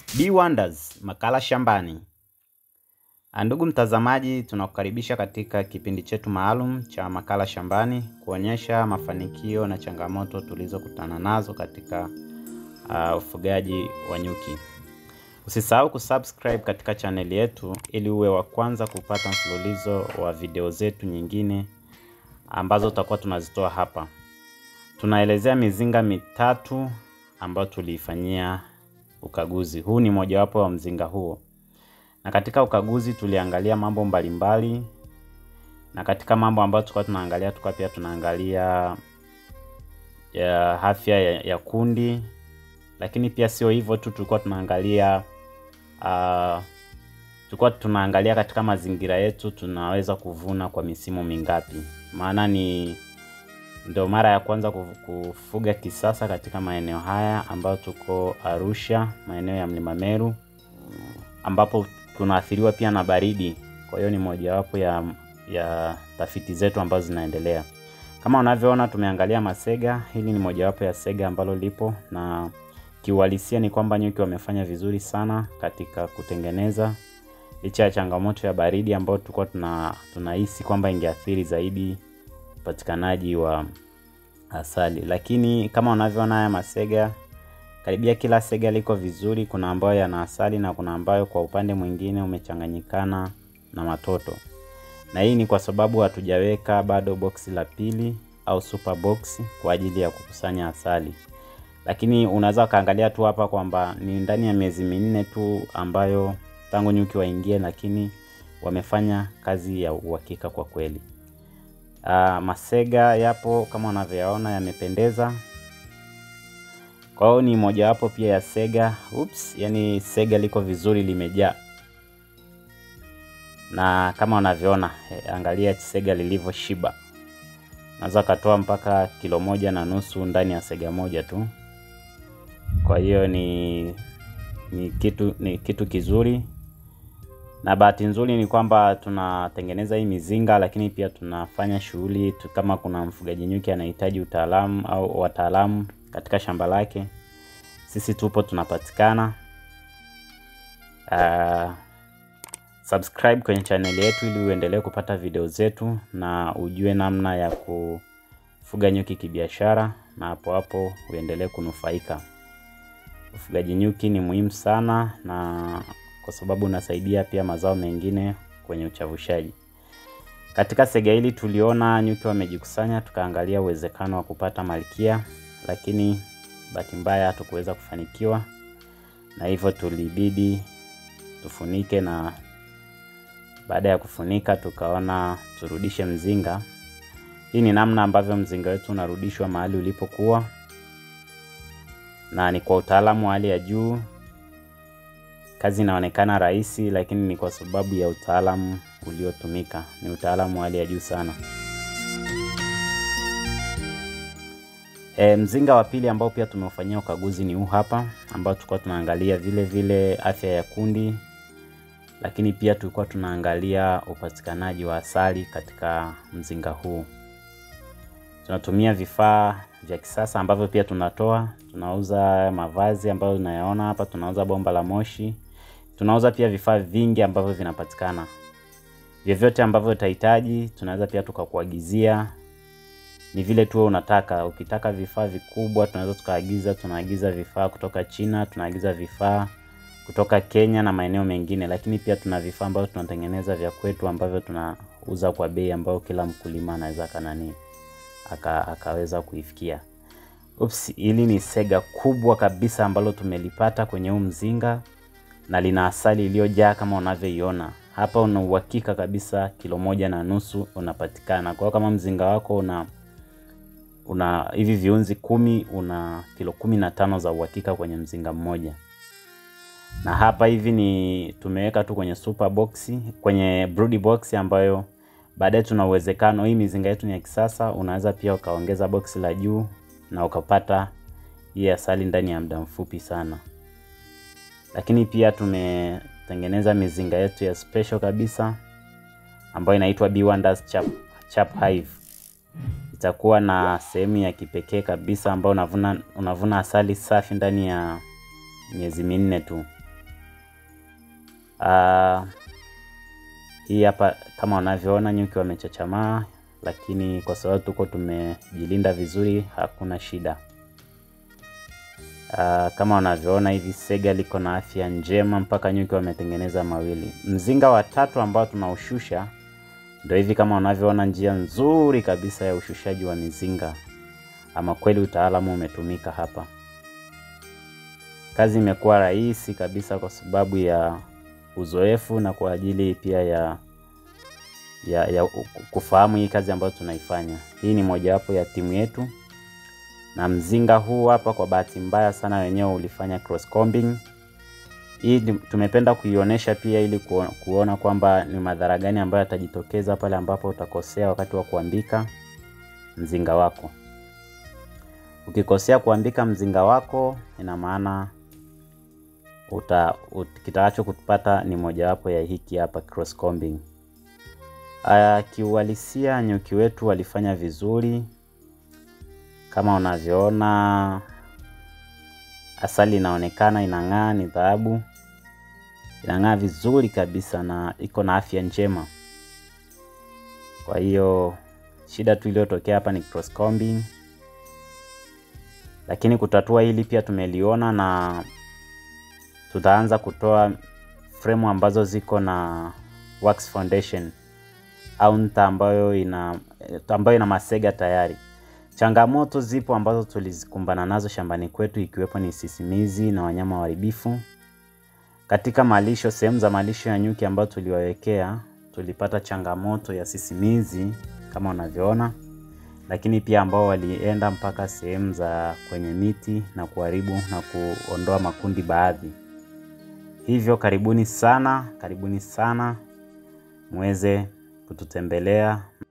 Bee Wonders, makala shambani. Ndugu mtazamaji, tunakukaribisha katika kipindi chetu maalum cha makala shambani kuonyesha mafanikio na changamoto tulizokutana nazo katika uh, ufugaji wa nyuki. Usisahau kusubscribe katika chaneli yetu ili uwe wa kwanza kupata mfululizo wa video zetu nyingine ambazo tutakuwa tunazitoa hapa. Tunaelezea mizinga mitatu ambayo tuliifanyia ukaguzi. Huu ni mojawapo wa mzinga huo, na katika ukaguzi tuliangalia mambo mbalimbali, na katika mambo ambayo tulikuwa tunaangalia tulikuwa pia tunaangalia ya afya ya, ya kundi, lakini pia sio hivyo tu, tulikuwa tunaangalia uh, tulikuwa tunaangalia katika mazingira yetu tunaweza kuvuna kwa misimu mingapi, maana ni ndio mara ya kwanza kufuga kisasa katika maeneo haya ambayo tuko Arusha, maeneo ya Mlima Meru, ambapo tunaathiriwa pia na baridi. Kwa hiyo ni mojawapo ya, ya tafiti zetu ambazo zinaendelea. Kama unavyoona, tumeangalia masega. Hili ni mojawapo ya sega ambalo lipo na kiuhalisia ni kwamba nyuki wamefanya vizuri sana katika kutengeneza, licha ya changamoto ya baridi ambayo tulikuwa tuna tunahisi kwamba ingeathiri zaidi upatikanaji wa asali, lakini kama unavyoona haya masega, karibia kila sega liko vizuri. Kuna ambayo yana asali na kuna ambayo kwa upande mwingine umechanganyikana na matoto, na hii ni kwa sababu hatujaweka bado boksi la pili au super box kwa ajili ya kukusanya asali, lakini unaweza ukaangalia tu hapa kwamba ni ndani ya miezi minne tu ambayo tangu nyuki waingie, lakini wamefanya kazi ya uhakika kwa kweli. Uh, masega yapo kama unavyoyaona yamependeza. Kwa hiyo ni mojawapo pia ya sega. Oops, yani sega liko vizuri limejaa, na kama unavyoona eh, angalia sega lilivyoshiba. Naweza katoa mpaka kilo moja na nusu ndani ya sega moja tu. Kwa hiyo ni ni kitu ni kitu kizuri na bahati nzuri ni kwamba tunatengeneza hii mizinga, lakini pia tunafanya shughuli kama kuna mfugaji nyuki anahitaji utaalamu au wataalamu katika shamba lake, sisi tupo tunapatikana. Uh, subscribe kwenye chaneli yetu ili uendelee kupata video zetu na ujue namna ya kufuga nyuki kibiashara, na hapo hapo uendelee kunufaika. Ufugaji nyuki ni muhimu sana na kwa sababu unasaidia pia mazao mengine kwenye uchavushaji. Katika sega hili tuliona nyuki wamejikusanya, tukaangalia uwezekano wa kupata malkia, lakini bahati mbaya hatukuweza kufanikiwa, na hivyo tulibidi tufunike, na baada ya kufunika tukaona turudishe mzinga. Hii ni namna ambavyo mzinga wetu unarudishwa mahali ulipokuwa, na ni kwa utaalamu wa hali ya juu. Kazi inaonekana rahisi, lakini ni kwa sababu ya utaalamu uliotumika. Ni utaalamu wa hali ya juu sana. E, mzinga wa pili ambao pia tumeufanyia ukaguzi ni huu hapa, ambao tulikuwa tunaangalia vile vile afya ya kundi, lakini pia tulikuwa tunaangalia upatikanaji wa asali katika mzinga huu. Tunatumia vifaa vya kisasa ambavyo pia tunatoa, tunauza mavazi ambayo unayaona hapa, tunauza bomba la moshi, tunauza pia vifaa vingi ambavyo vinapatikana. Vyovyote ambavyo utahitaji, tunaweza pia tukakuagizia. Ni vile tu unataka. Ukitaka vifaa vikubwa, tunaweza tukaagiza. Tunaagiza vifaa kutoka China, tunaagiza vifaa kutoka Kenya na maeneo mengine, lakini pia tuna vifaa ambavyo tunatengeneza vya kwetu ambavyo tunauza kwa bei ambayo kila mkulima anaweza kanani aka, akaweza kuifikia. Ups, hili ni sega kubwa kabisa ambalo tumelipata kwenye huu mzinga na lina asali iliyojaa kama unavyoiona hapa. Una uhakika kabisa kilo moja na nusu unapatikana. Kwa hiyo kama mzinga wako una una hivi viunzi kumi, una kilo kumi na tano za uhakika kwenye mzinga mmoja. Na hapa hivi ni tumeweka tu kwenye super box, kwenye brood box ambayo baadaye tuna uwezekano, hii mizinga yetu ni ya kisasa, unaweza pia ukaongeza boksi la juu na ukapata hii asali ndani ya muda mfupi sana. Lakini pia tumetengeneza mizinga yetu ya special kabisa ambayo inaitwa Bee Wonders Chap, Chap Hive. Itakuwa na sehemu ya kipekee kabisa ambayo unavuna, unavuna asali safi ndani ya miezi minne tu. Uh, hii hapa kama unavyoona nyuki wamechachamaa, lakini kwa sababu tuko tumejilinda vizuri, hakuna shida. Uh, kama unavyoona hivi sega liko na afya njema mpaka nyuki wametengeneza mawili. Mzinga wa tatu ambao tunaushusha ndio hivi kama unavyoona, njia nzuri kabisa ya ushushaji wa mizinga. Ama kweli utaalamu umetumika hapa. Kazi imekuwa rahisi kabisa kwa sababu ya uzoefu na kwa ajili pia ya ya, ya kufahamu hii kazi ambayo tunaifanya. Hii ni mojawapo ya timu yetu, na mzinga huu hapa kwa bahati mbaya sana wenyewe ulifanya cross combing. Hii tumependa kuionyesha pia ili kuona kwamba ni madhara gani ambayo yatajitokeza pale ambapo utakosea wakati wa kuambika mzinga wako. Ukikosea kuambika mzinga wako, ina maana uta kitakacho kupata ni mojawapo ya hiki hapa cross combing. Aya, kiuhalisia nyuki wetu walifanya vizuri kama unavyoona, asali inaonekana inang'aa, ni dhahabu, inang'aa vizuri kabisa na iko na afya njema. Kwa hiyo shida tu iliyotokea hapa ni cross combing, lakini kutatua hili pia tumeliona na tutaanza kutoa fremu ambazo ziko na wax foundation au nta ambayo ina ambayo ina masega tayari. Changamoto zipo ambazo tulizikumbana nazo shambani kwetu, ikiwepo ni sisimizi na wanyama waharibifu katika malisho. Sehemu za malisho ya nyuki ambayo tuliwawekea, tulipata changamoto ya sisimizi kama unavyoona, lakini pia ambao walienda mpaka sehemu za kwenye miti na kuharibu na kuondoa makundi baadhi. Hivyo karibuni sana, karibuni sana muweze kututembelea.